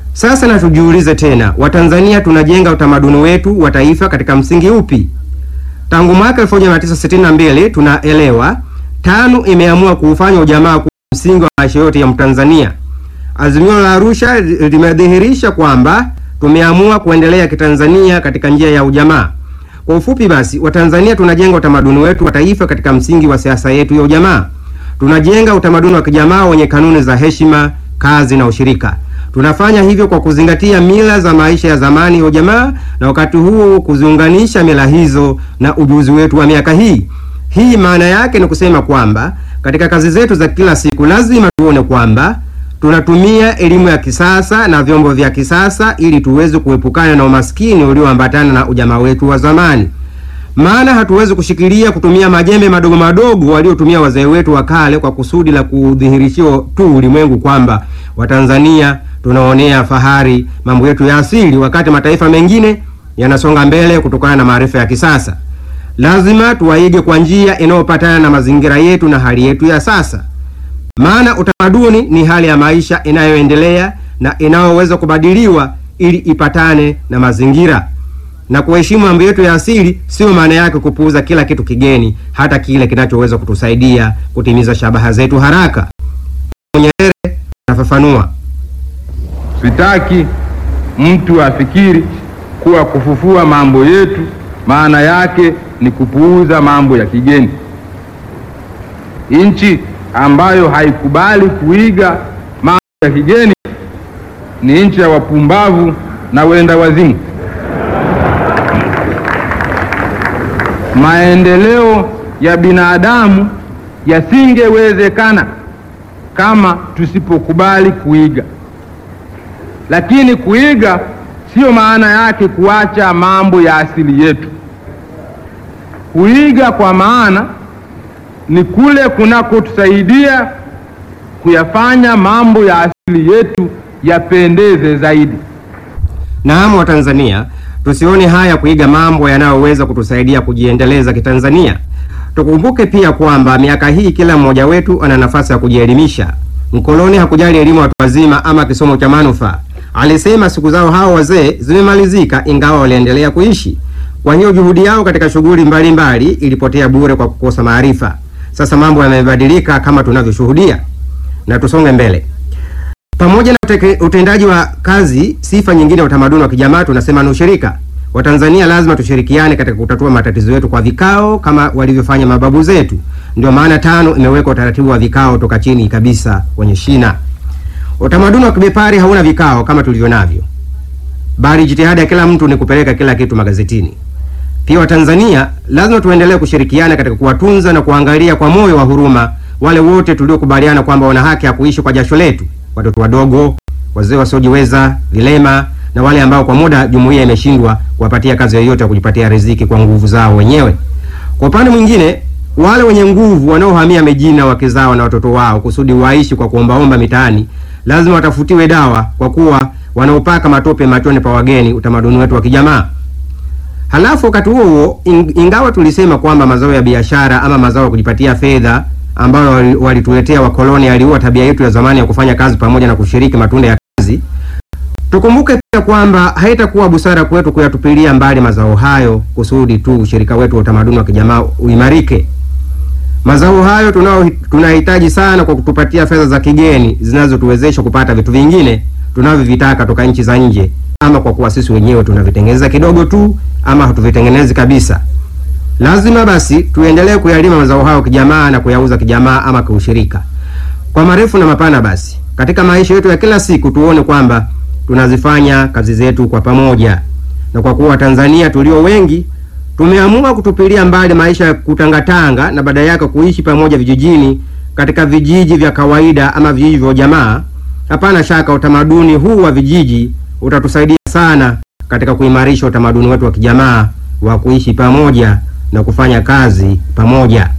Sasa na tujiulize tena, Watanzania tunajenga utamaduni wetu wa taifa katika msingi upi? Tangu mwaka 1962 tunaelewa TANU imeamua kuufanya ujamaa kuwa msingi wa maisha yote ya Mtanzania. Azimio la Arusha limedhihirisha kwamba tumeamua kuendelea kitanzania katika njia ya ujamaa. Kwa ufupi basi, Watanzania tunajenga utamaduni wetu wa taifa katika msingi wa siasa yetu ya ujamaa. Tunajenga utamaduni wa kijamaa wenye kanuni za heshima, kazi na ushirika. Tunafanya hivyo kwa kuzingatia mila za maisha ya zamani ya ujamaa na wakati huo kuziunganisha mila hizo na ujuzi wetu wa miaka hii. Hii maana yake ni kusema kwamba katika kazi zetu za kila siku lazima tuone kwamba tunatumia elimu ya kisasa na vyombo vya kisasa ili tuweze kuepukana na umaskini ulioambatana na ujamaa wetu wa zamani. Maana hatuwezi kushikilia kutumia majembe madogo madogo waliotumia wazee wetu wa kale kwa kusudi la kudhihirishia tu ulimwengu kwamba Watanzania tunaonea fahari mambo yetu ya asili, wakati mataifa mengine yanasonga mbele kutokana na maarifa ya kisasa. Lazima tuwaige kwa njia inayopatana na mazingira yetu na hali yetu ya sasa. Maana utamaduni ni hali ya maisha inayoendelea na inayoweza kubadiliwa ili ipatane na mazingira. Na kuheshimu mambo yetu ya asili sio maana yake kupuuza kila kitu kigeni, hata kile kinachoweza kutusaidia kutimiza shabaha zetu haraka. Nyerere anafafanua. Sitaki mtu afikiri kuwa kufufua mambo yetu maana yake ni kupuuza mambo ya kigeni. Nchi ambayo haikubali kuiga mambo ya kigeni ni nchi ya wapumbavu na wenda wazimu. Maendeleo ya binadamu yasingewezekana kama tusipokubali kuiga. Lakini kuiga sio maana yake kuacha mambo ya asili yetu. Kuiga kwa maana ni kule kunakotusaidia kuyafanya mambo ya asili yetu yapendeze zaidi. Naam, wa Tanzania tusione haya kuiga mambo yanayoweza kutusaidia kujiendeleza kitanzania. Tukumbuke pia kwamba miaka hii kila mmoja wetu ana nafasi ya kujielimisha. Mkoloni hakujali elimu ya watu wazima ama kisomo cha manufaa. Alisema siku zao hao wazee zimemalizika, ingawa waliendelea kuishi. Kwa hiyo juhudi yao katika shughuli mbalimbali ilipotea bure kwa kukosa maarifa. Sasa mambo yamebadilika kama tunavyoshuhudia, na tusonge mbele. Pamoja na uteke- utendaji wa kazi, sifa nyingine ya utamaduni wa kijamaa tunasema ni ushirika. Watanzania lazima tushirikiane katika kutatua matatizo yetu kwa vikao kama walivyofanya mababu zetu. Ndio maana TANU imeweka utaratibu wa vikao toka chini kabisa kwenye shina. Utamaduni wa kibepari hauna vikao kama tulivyo navyo, bali jitihada ya kila mtu ni kupeleka kila kitu magazetini. Pia Watanzania lazima tuendelee kushirikiana katika kuwatunza na kuangalia kwa moyo wa huruma wale wote tuliokubaliana kwamba wana haki ya kuishi kwa jasho letu: watoto wadogo, wazee wasiojiweza, vilema na wale ambao kwa muda jumuiya imeshindwa kuwapatia kazi yoyote ya kujipatia riziki kwa nguvu zao wenyewe. Kwa upande mwingine, wale wenye nguvu wanaohamia mijini na wake zao na watoto wao kusudi waishi kwa kuombaomba mitaani lazima watafutiwe dawa, kwa kuwa wanaopaka matope machoni pa wageni utamaduni wetu wa kijamaa. Halafu wakati huo huo, ing- ingawa tulisema kwamba mazao ya biashara ama mazao ya kujipatia fedha ambayo wali- walituletea wakoloni yaliua tabia yetu ya zamani ya kufanya kazi pamoja na kushiriki matunda ya kazi, tukumbuke pia kwamba haitakuwa busara kwetu kuyatupilia mbali mazao hayo kusudi tu ushirika wetu wa utamaduni wa kijamaa uimarike. Mazao hayo tunao tunahitaji sana kwa kutupatia fedha za kigeni zinazotuwezesha kupata vitu vingine tunavyovitaka toka nchi za nje, ama kwa kuwa sisi wenyewe tunavitengeneza kidogo tu ama hatuvitengenezi kabisa. Lazima basi tuendelee kuyalima mazao hayo kijamaa na kuyauza kijamaa ama kiushirika. Kwa marefu na mapana, basi katika maisha yetu ya kila siku tuone kwamba tunazifanya kazi zetu kwa pamoja, na kwa kuwa Tanzania tulio wengi tumeamua kutupilia mbali maisha ya kutangatanga na badala yake kuishi pamoja vijijini katika vijiji vya kawaida ama vijiji vya jamaa. Hapana shaka utamaduni huu wa vijiji utatusaidia sana katika kuimarisha utamaduni wetu wa kijamaa wa kuishi pamoja na kufanya kazi pamoja.